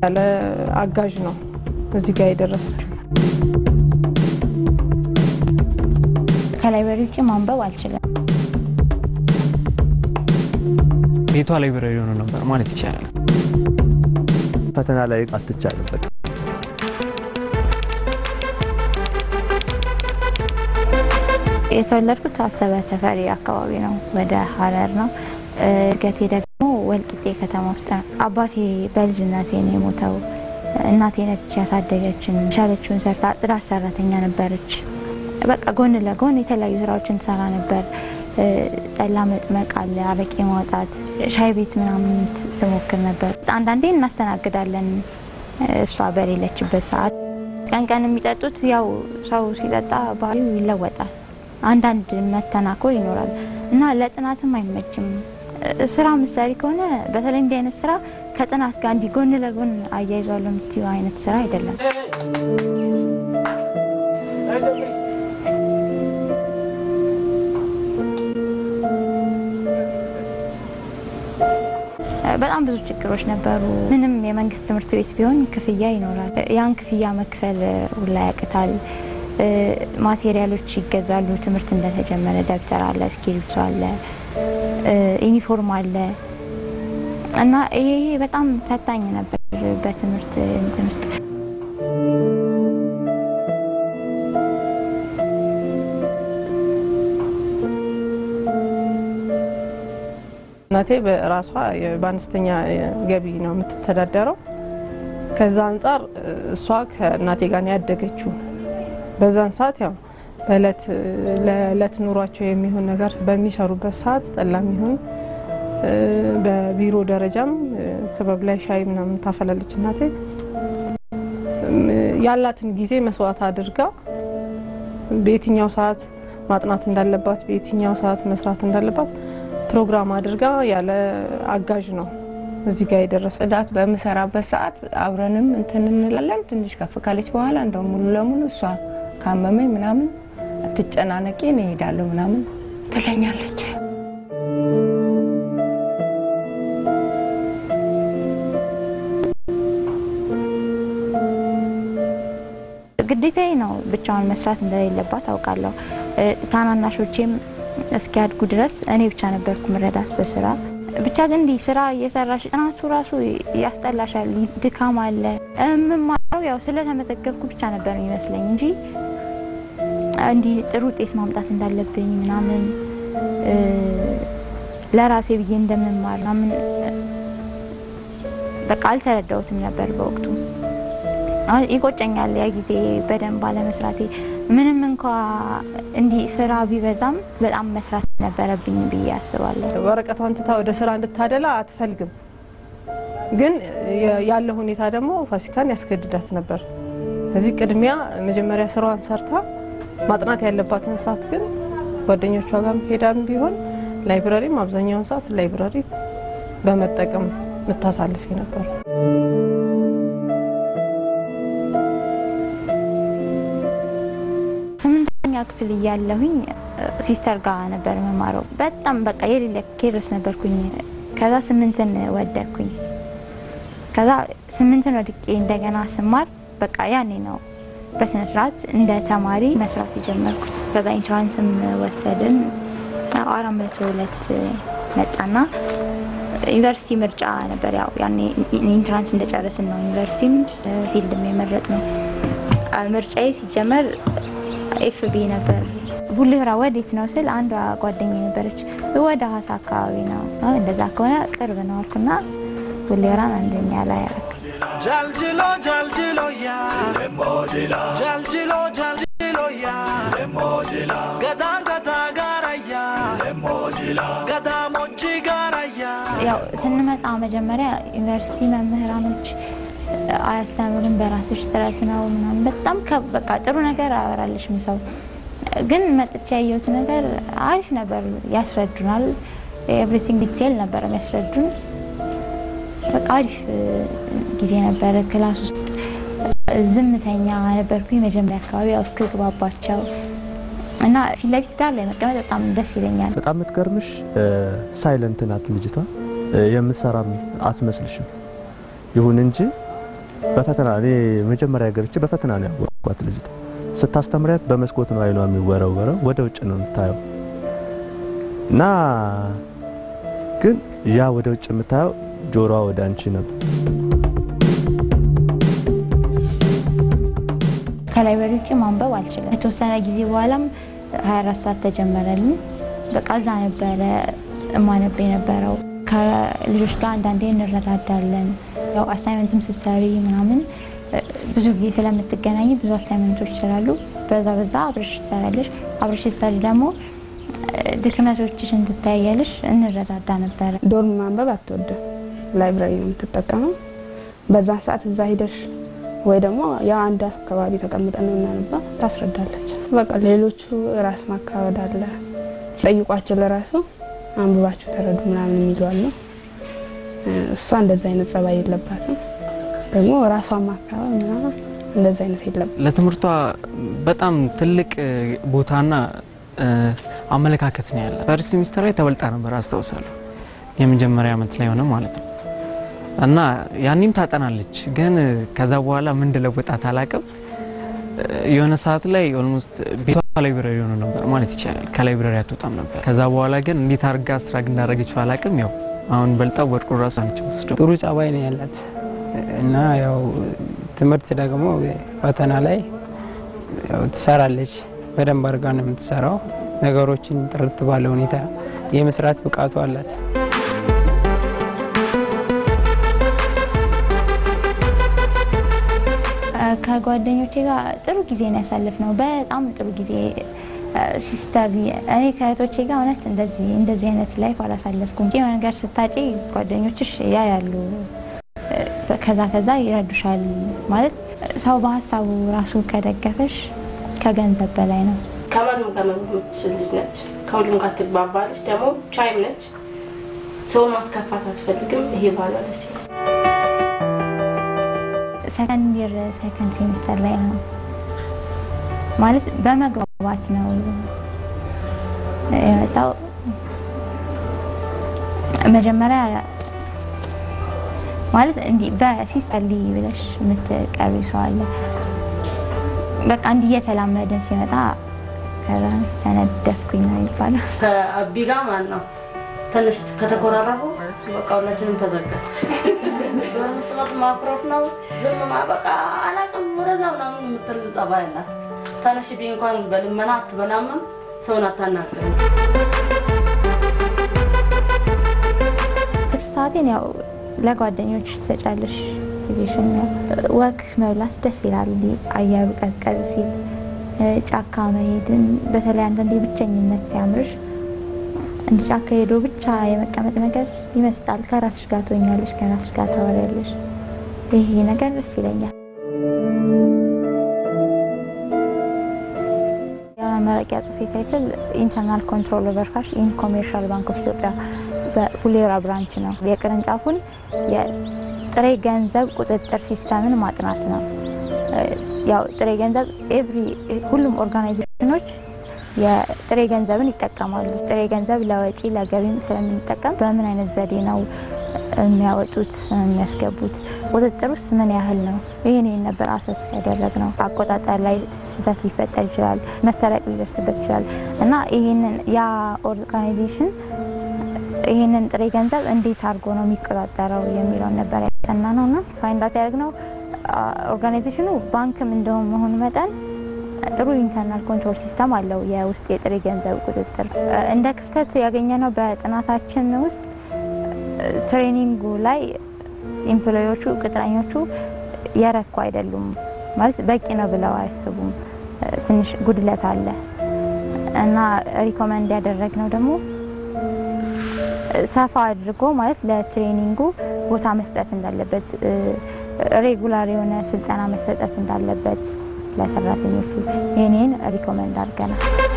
ያለ አጋዥ ነው እዚህ ጋር የደረሰችው። ከላይብረሪ ውጭ ማንበብ አልችልም። ቤቷ ላይብረሪ ሆኖ ነበር ማለት ይቻላል። ፈተና ላይ አትቻልም። በቃ የተወለድኩት አሰበ ተፈሪ አካባቢ ነው፣ ወደ ሀረር ነው። እድገቴ ደግሞ ወልቂጤ ከተማ ውስጥ ነው። አባቴ በልጅነቴ ነው የሞተው። እናቴ ነች ያሳደገችን። ቻለችውን ሰርታ ጽዳት ሰራተኛ ነበረች። በቃ ጎን ለጎን የተለያዩ ስራዎችን ትሰራ ነበር። ጠላ መጥመቅ አለ፣ አረቄ ማውጣት፣ ሻይ ቤት ምናምን ትሞክር ነበር። አንዳንዴ እናስተናግዳለን እሷ በሌለችበት ሰዓት። ቀን ቀን የሚጠጡት ያው ሰው ሲጠጣ ባህሪው ይለወጣል። አንዳንድ መተናኮር ይኖራል እና ለጥናትም አይመችም። ስራ ምሳሌ ከሆነ በተለይ እንዲህ አይነት ስራ ከጥናት ጋር እንዲህ ጎን ለጎን አያይዟለሁ የምትይው አይነት ስራ አይደለም። በጣም ብዙ ችግሮች ነበሩ። ምንም የመንግስት ትምህርት ቤት ቢሆን ክፍያ ይኖራል። ያን ክፍያ መክፈል ሁላ ያቅታል። ማቴሪያሎች ይገዛሉ። ትምህርት እንደተጀመረ ደብተር አለ፣ እስክሪብቶ አለ፣ ዩኒፎርም አለ እና ይሄ በጣም ፈታኝ ነበር በትምህርት እንትን ውስጥ እናቴ በራሷ በአነስተኛ ገቢ ነው የምትተዳደረው። ከዛ አንጻር እሷ ከእናቴ ጋር ነው ያደገችው። በዛን ሰዓት ያው በእለት ለእለት ኑሯቸው የሚሆን ነገር በሚሰሩበት ሰዓት ጠላም ይሁን በቢሮ ደረጃም ክበብ ላይ ሻይ ምናምን ታፈላለች እናቴ። ያላትን ጊዜ መስዋዕት አድርጋ በየትኛው ሰዓት ማጥናት እንዳለባት፣ በየትኛው ሰዓት መስራት እንዳለባት ፕሮግራም አድርጋ ያለ አጋዥ ነው እዚህ ጋር የደረሰ። ጽዳት በምሰራበት ሰዓት አብረንም እንትን እንላለን። ትንሽ ከፍ ካለች በኋላ እንደው ሙሉ ለሙሉ እሷ ካመመኝ ምናምን አትጨናነቂ እኔ እሄዳለሁ ምናምን ትለኛለች። ግዴታዬ ነው ብቻዋን መስራት እንደሌለባት አውቃለሁ። ታናናሾቼም እስኪያድጉ ድረስ እኔ ብቻ ነበርኩ ምረዳት በስራ ብቻ ግን እንዲህ ስራ እየሰራሽ ጥናቱ ራሱ ያስጠላሻል፣ ድካም አለ። የምማረው ያው ስለተመዘገብኩ ብቻ ነበር የሚመስለኝ እንጂ እንዲህ ጥሩ ውጤት ማምጣት እንዳለብኝ ምናምን ለራሴ ብዬ እንደምማር ምናምን በቃ አልተረዳሁትም ነበር በወቅቱ። ይቆጨኛል ያ ጊዜ በደንብ አለመስራቴ። ምንም እንኳ እንዲህ ስራ ቢበዛም በጣም መስራት ነበረብኝ ብዬ አስባለሁ። ወረቀቷን ትታ ወደ ስራ እንድታደላ አትፈልግም። ግን ያለው ሁኔታ ደግሞ ፋሲካን ያስገድዳት ነበር። እዚህ ቅድሚያ መጀመሪያ ስራዋን ሰርታ ማጥናት ያለባትን ሰዓት ግን ጓደኞቿ ጋር ሄዳም ቢሆን ላይብረሪም አብዛኛውን ሰዓት ላይብረሪ በመጠቀም ምታሳልፍ ነበር። ስምንተኛ ክፍል እያለሁኝ ሲስተር ጋር ነበር የምማረው። በጣም በቃ የሌለ ኬርስ ነበርኩኝ። ከዛ ስምንትን ወደድኩኝ። ከዛ ስምንትን ወድቄ እንደገና ስማር በቃ ያኔ ነው በስነ ስርዓት እንደ ተማሪ መስራት የጀመርኩት። ከዛ ኢንትራንስም ወሰድን። አራት መቶ ሁለት መጣና ዩኒቨርሲቲ ምርጫ ነበር። ያው ያኔ ኢንትራንስ እንደጨረስን ነው ዩኒቨርሲቲም ፊልድም የመረጥ ነው። ምርጫዬ ሲጀመር ኤፍቢ ነበር። ቡሌሆራ ወዴት ነው ስል አንዷ ጓደኛ ነበረች፣ ወደ ሀዋሳ አካባቢ ነው። እንደዛ ከሆነ ቅርብ ነው አልኩና ቡሌሆራን አንደኛ ላይ ያረኩ። Jaljilo, jaljilo, ya. Jaljilo, jaljilo, ya. Gada, gada, gara, ya. Gada, mochi, gara, ya. ያው ስንመጣ መጀመሪያ ዩኒቨርሲቲ መምህራኖች አያስተምሩም፣ በራስሽ ጥረት ነው ምናምን በጣም ከ- በቃ ጥሩ ነገር አወራልሽም ሰው ግን መጥቼ ያየሁት ነገር አሪፍ ነበር። ያስረዱናል፣ ኤቭሪቲንግ ዲቴል ነበር የሚያስረዱን። በቃ አሪፍ እ, ጊዜ ነበረ። ክላስ ውስጥ ዝምተኛ ነበርኩኝ መጀመሪያ አካባቢ ያው እስክግባባቸው እና ፊት ለፊት ጋር ላይ መቀመጥ በጣም ደስ ይለኛል። በጣም የምትገርምሽ ሳይለንት ናት ልጅቷ። የምትሰራም አትመስልሽም። ይሁን እንጂ በፈተና እኔ መጀመሪያ ገብቼ በፈተና ነው ያወቅኳት። ልጅቷ ስታስተምሪያት በመስኮት ነው አይኗ የሚወረወረው፣ ወደ ውጭ ነው የምታየው እና ግን ያ ወደ ውጭ የምታየው ጆሮዋ ወደ አንቺ ነበር። ከላይብረሪ ውጭ ማንበብ አልችልም። ከተወሰነ ጊዜ በኋላም 24 ሰዓት ተጀመረልኝ። በቃ እዛ ነበረ እማነብ የነበረው። ከልጆች ጋር አንዳንዴ እንረዳዳለን። ያው አሳይመንትም ስትሰሪ ምናምን እ፣ ብዙ ጊዜ ስለምትገናኝ ብዙ አሳይመንቶች ስላሉ በዛ በዛ አብረሽ ትሰራለሽ። አብረሽ ስትሰሪ ደግሞ እ፣ ድክመቶችሽን ትታያለሽ። እንረዳዳ ነበረ። ዶርም ማንበብ አትወድም፣ ላይብራሪ ነው የምትጠቀመው። በዛ ሰዓት እዛ ሂደሽ ወይ ደግሞ ያ አንድ አካባቢ ተቀምጠን ነው የምናነባ ታስረዳለች። በቃ ሌሎቹ ራስ ማካበድ አለ ጠይቋቸው ለራሱ አንብባችሁ ተረዱ ምናምን የሚሉ አሉ። እሷ እንደዛ አይነት ጸባይ የለባትም። ደግሞ ራሷን ማካበድ ምናምን እንደዛ አይነት የለባትም። ለትምህርቷ በጣም ትልቅ እ፣ ቦታና እ፣ አመለካከት ነው ያለ። ፈርስት ሚኒስተር ላይ ተበልጣ ነበር አስታውሳለሁ። የመጀመሪያ ዓመት ላይ ሆነ ማለት ነው እና ያኔም ታጠናለች፣ ግን እ፣ ከዛ በኋላ ምን እንደለወጣት አላቅም። የሆነ ሰዓት ላይ ኦልሞስት ቤቷ ላይብረሪ ሆኖ ነበር ማለት ይቻላል። ከላይብረሪ አትወጣም ነበር። ከዛ በኋላ ግን እንዴት አድርጋ ስራ እንዳደረገችው አላቅም። ያው አሁን በልጣ ወድቆ ራሱ ነች የምትወስደው። ጥሩ ጸባይ ነው ያላት እና ያው ትምህርት ደግሞ ፈተና ላይ ያው ትሰራለች። በደንብ አድርጋ ነው የምትሰራው። ነገሮችን ጥርት ባለ ሁኔታ የመስራት ብቃቱ አላት። ከጓደኞቼ ጋር ጥሩ ጊዜ ነው ያሳለፍነው። በጣም ጥሩ ጊዜ ሲስተር፣ እኔ ከእህቶቼ ጋር እውነት እንደዚህ እንደዚህ አይነት ላይፍ አላሳለፍኩም። የሆነ ነገር ስታጪ ጓደኞችሽ ያ ያሉ ከዛ ከዛ ይረዱሻል። ማለት ሰው በሀሳቡ ራሱ ከደገፈሽ ከገንዘብ በላይ ነው። ከማንም ጋር መኖር የምትችል ልጅ ነች። ከሁሉም ጋር ትግባባለች። ደግሞ ቻይም ነች። ሰውን ማስከፋት አትፈልግም። ይሄ ባሏ ደስ ይላል። ሰከንድ ይር ሰከንድ ሴሚስተር ላይ ነው ማለት በመግባባት ነው የመጣው። መጀመሪያ ማለት እንዲህ በሲስተር ሊ ብለሽ የምትቀርቢ ሰው አለ። በቃ እንዲህ እየተላመደን ሲመጣ ከዛ ተነደፍኩኝ ነው የሚባለው። ከአቢ ጋር ማን ነው ትንሽ ከተኮራረፉ በቃ ሁላችንም ተዘጋ። ዶርም ስመጥ ማኩረፍ ነው ዝም ማ በቃ አላቅም ወደዛ ምናምን የምትል ጸባይ አላት። ተነሽ ቢ እንኳን በልመና አትበላምም፣ ሰውን አታናግርም። ትርፍ ሰዓቴን ያው ለጓደኞች ትሰጫለሽ ጊዜሽን። ያው ወክ መብላት ደስ ይላል፣ አየሩ ቀዝቀዝ ሲል ጫካ መሄድን በተለይ አንዳንዴ ብቸኝነት ሲያምርሽ እንደ ጫካ ሄዶ ብቻ የመቀመጥ ነገር ይመስጣል። ከራስሽ ጋር ትሆኛለሽ፣ ከራስሽ ጋር ታወሪያለሽ። ይሄ ነገር ደስ ይለኛል። የመመረቂያ ጽሑፌ ታይትል ኢንተርናል ኮንትሮል ኦቨር ካሽ ኢን ኮሜርሻል ባንክ ኦፍ ኢትዮጵያ በፉሌራ ብራንች ነው። የቅርንጫፉን የጥሬ ገንዘብ ቁጥጥር ሲስተምን ማጥናት ነው። ያው ጥሬ ገንዘብ ኤቭሪ ሁሉም ኦርጋናይዜሽኖች የጥሬ ገንዘብን ይጠቀማሉ። ጥሬ ገንዘብ ለወጪ ለገቢም ስለምንጠቀም በምን አይነት ዘዴ ነው የሚያወጡት የሚያስገቡት፣ ቁጥጥር ውስጥ ምን ያህል ነው? ይህን ይህን ነበር አሰስ ያደረግ ነው። አቆጣጠር ላይ ስህተት ሊፈጠር ይችላል፣ መሰረቅ ሊደርስበት ይችላል እና ይህንን ያ ኦርጋናይዜሽን ይህንን ጥሬ ገንዘብ እንዴት አድርጎ ነው የሚቆጣጠረው የሚለውን ነበር ያጠና ነው እና ፋይንዳት ያደርግ ነው ኦርጋናይዜሽኑ ባንክም እንደሆነ መሆኑ መጠን ጥሩ ኢንተርናል ኮንትሮል ሲስተም አለው። የውስጥ የጥሬ ገንዘብ ቁጥጥር እንደ ክፍተት ያገኘነው በጥናታችን ውስጥ ትሬኒንጉ ላይ ኤምፕሎዮቹ ቅጥረኞቹ የረኩ አይደሉም፣ ማለት በቂ ነው ብለው አያስቡም። ትንሽ ጉድለት አለ እና ሪኮመንድ ያደረግነው ደግሞ ሰፋ አድርጎ ማለት ለትሬኒንጉ ቦታ መስጠት እንዳለበት፣ ሬጉላር የሆነ ስልጠና መሰጠት እንዳለበት ለሰራተኞቹ ይህንን ሪኮመንድ አድርገናል።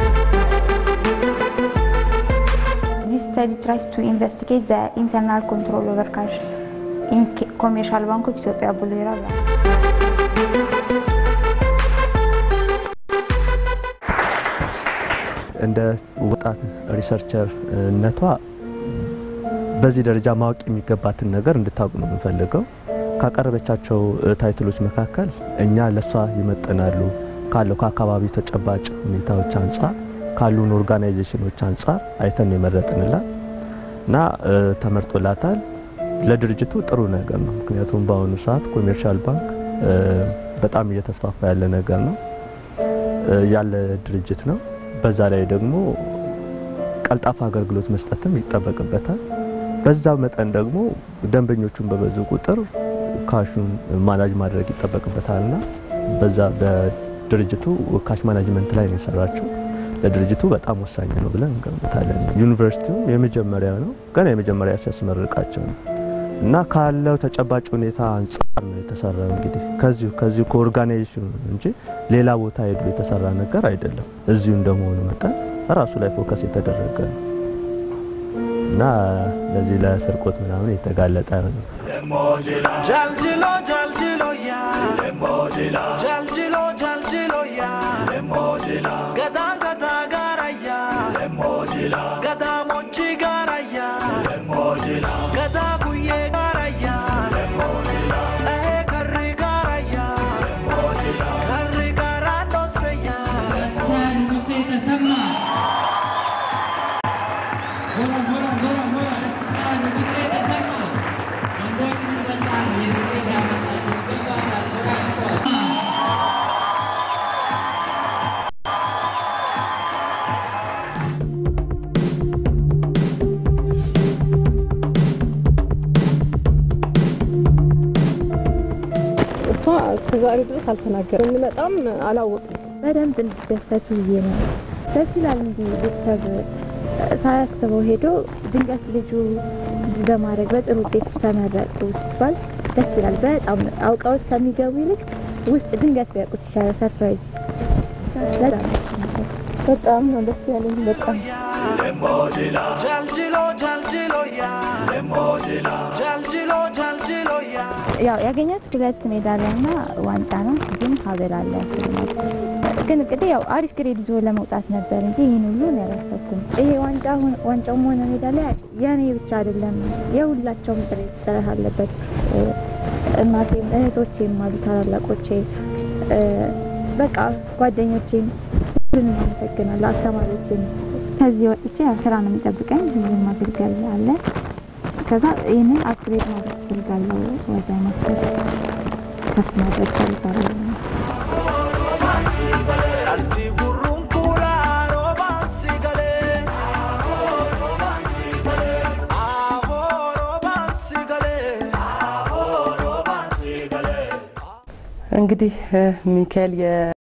This study tries to investigate the internal control over cash in commercial bank of Ethiopia ቡሌራ ብራንች። እንደ ወጣት ሪሰርቸርነቷ በዚህ ደረጃ ማወቅ የሚገባትን ነገር እንድታውቅ ነው የምንፈልገው። ካቀረበቻቸው ታይትሎች መካከል እኛ ለሷ ይመጥናሉ ካለው ከአካባቢው ተጨባጭ ሁኔታዎች አንጻር ካሉን ኦርጋናይዜሽኖች አንጻር አይተን የመረጥንላት እና ተመርጦላታል። ለድርጅቱ ጥሩ ነገር ነው። ምክንያቱም በአሁኑ ሰዓት ኮሜርሻል ባንክ በጣም እየተስፋፋ ያለ ነገር ነው ያለ ድርጅት ነው። በዛ ላይ ደግሞ ቀልጣፋ አገልግሎት መስጠትም ይጠበቅበታል። በዛው መጠን ደግሞ ደንበኞቹን በበዙ ቁጥር ካሹን ማናጅ ማድረግ ይጠበቅበታልና በዛ በድርጅቱ ካሽ ማናጅመንት ላይ ነው የሰራችው። ለድርጅቱ በጣም ወሳኝ ነው ብለን እንገምታለን። ዩኒቨርሲቲውም የመጀመሪያ ነው፣ ገና የመጀመሪያ ሲያስመርቃቸው ነው እና ካለው ተጨባጭ ሁኔታ አንጻር ነው የተሰራው። እንግዲህ ከዚሁ ከዚሁ ከኦርጋናይዜሽኑ እንጂ ሌላ ቦታ ሄዶ የተሰራ ነገር አይደለም። እዚሁ እንደመሆኑ መጠን ራሱ ላይ ፎከስ የተደረገ ነው እና ለዚህ ለስርቆት ምናምን የተጋለጠ ነው። ጃልጅሎ ጃልጅሎ ያ ጃልጅሎ ጃልጅሎ ያ ገዳ ገዳ ጋራያ ገዳ ሞቺ ጋራያ ገዳ ጉዬ ጋራያ ከሪ ጋራያ ከሪ ጋራ ዶሰያ እሷ እስከዛሬ ድረስ አልተናገረም። እንመጣም አላወቅም። በደንብ እንዲደሰቱ ብዬ ነው። ደስ ይላል እንዲህ ቤተሰብ ሳያስበው ሄዶ ድንገት ልጁ በማድረግ በጥሩ ውጤት ተመረቁ ሲባል ደስ ይላል። በጣም አውቀውት ከሚገቡ ይልቅ ውስጥ ድንገት ቢያውቁት ይሻላል። ሰርፕራይዝ በጣም ደስ ይላል። በጣም ነው ደስ ያለኝ። በጣም ጃልጅሎ ጃልጅሎ ያ ጃልጅሎ ጃልጅሎ ያ ያው ያገኘት ሁለት ሜዳሊያ እና ዋንጫ ነው፣ ግን ሀብል አለ ሽልማት። ግን እንግዲህ ያው አሪፍ ግሬድ ይዞ ለመውጣት ነበር እንጂ ይህን ሁሉ እኔ አላሰብኩም። ይሄ ዋንጫ ሆነ- ዋንጫውም ሆነ ሜዳሊያ የኔ ብቻ አይደለም፣ የሁላቸውም ጥረት ጥረት አለበት። እ፣ እናቴም እህቶቼም አሉ ታላላቆቼ፣ እ፣ በቃ ጓደኞቼም ሁሉንም አመሰግናለሁ። አስተማሪዎችን ከዚህ ወጥቼ ያው ስራ ነው የሚጠብቀኝ፣ ህዝብን ማገልገል አለ። ከዛ ይህንን አፕግሬድ ማድረግ ፈልጋለሁ። ወደ ማስተር ከፍ ማድረግ ፈልጋለሁ። Alti gurrun kula roban sigale Aho roban sigale Aho roban sigale እንግዲህ ሚካኤል